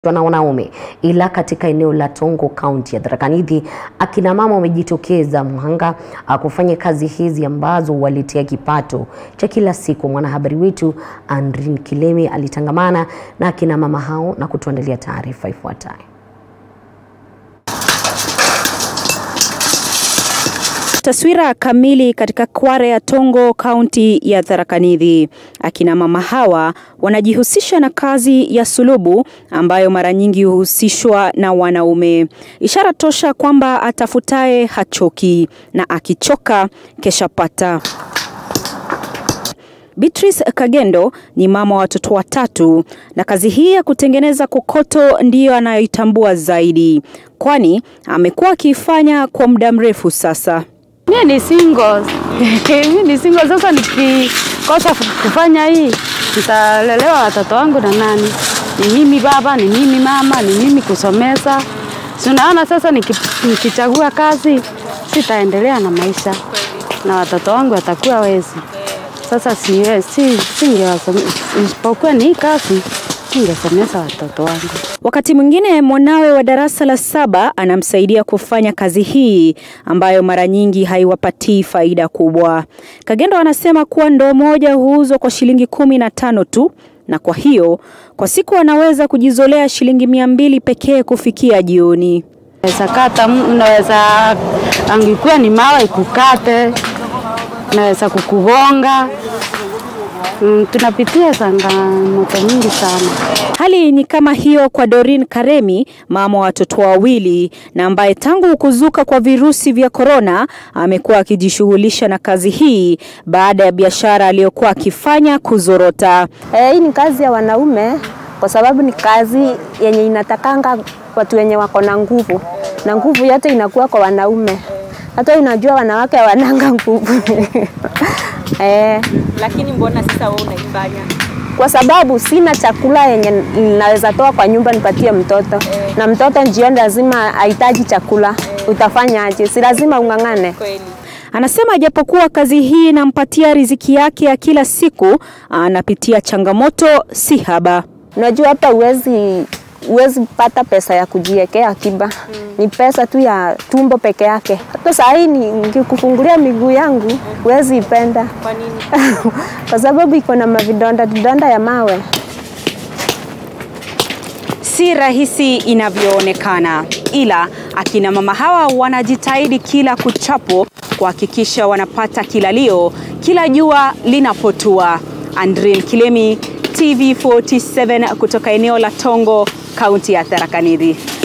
na wanaume, ila katika eneo la Tongo kaunti ya Tharaka Nithi akina mama wamejitokeza mhanga ah, kufanya kazi hizi ambazo waletea kipato cha kila siku. Mwanahabari wetu Andrin Kilemi alitangamana na akina mama hao na kutuandalia taarifa ifuatayo. Taswira kamili katika kware ya Tongo kaunti ya Tharaka Nithi. Akina mama hawa wanajihusisha na kazi ya sulubu ambayo mara nyingi huhusishwa na wanaume, ishara tosha kwamba atafutaye hachoki na akichoka kesha pata. Beatrice Kagendo ni mama wa watoto watatu na kazi hii ya kutengeneza kokoto ndiyo anayoitambua zaidi, kwani amekuwa akiifanya kwa muda mrefu sasa. Mimi ni single. Mimi ni single sasa nikikosa kufanya hii nitalelewa watoto wangu na nani? Ni mimi baba, ni mimi mama, ni mimi kusomesa. Si unaona sasa niki- nikichagua kazi sitaendelea na maisha na watoto wangu watakuwa wezi. Sasa siwe si singewasomesa isipokuwa ni hii kazi ningesomesa watoto wangu. Wakati mwingine mwanawe wa darasa la saba anamsaidia kufanya kazi hii ambayo mara nyingi haiwapatii faida kubwa. Kagendo anasema kuwa ndoo moja huuzwa kwa shilingi kumi na tano tu na kwa hiyo kwa siku anaweza kujizolea shilingi mia mbili pekee kufikia jioni. Unaweza kata, unaweza angekuwa ni mawe ikukate, unaweza kukugonga. Mm, tunapitia changamoto nyingi sana. Hali ni kama hiyo kwa Doreen Karemi, mama wa watoto wawili na ambaye tangu kuzuka kwa virusi vya korona amekuwa akijishughulisha na kazi hii baada ya biashara aliyokuwa akifanya kuzorota. Eh, hii ni kazi ya wanaume kwa sababu ni kazi yenye inatakanga watu wenye wako na nguvu, na nguvu yote inakuwa kwa wanaume. Hata unajua wanawake wananga nguvu eh, Lakini mbona sasa wewe unaifanya? kwa sababu sina chakula yenye naweza toa kwa nyumba nipatie mtoto na mtoto jioni lazima ahitaji chakula. Utafanyaje? Si lazima ung'ang'ane. Kweli. Anasema japokuwa kazi hii inampatia riziki yake ya kila siku, anapitia changamoto si haba. Unajua hapa huwezi huwezi pata pesa ya kujiwekea akiba mm. Ni pesa tu ya tumbo peke yake. Hata saa hii ni- nikikufungulia miguu yangu huwezi ipenda Kwa nini? kwa sababu iko na mavidonda vidonda ya mawe. Si rahisi inavyoonekana, ila akina mama hawa wanajitahidi kila kuchapo kuhakikisha wanapata kilalio kila jua linapotua. Andrin Kilemi, TV47 kutoka eneo la Tongo, kaunti ya Tharaka Nithi.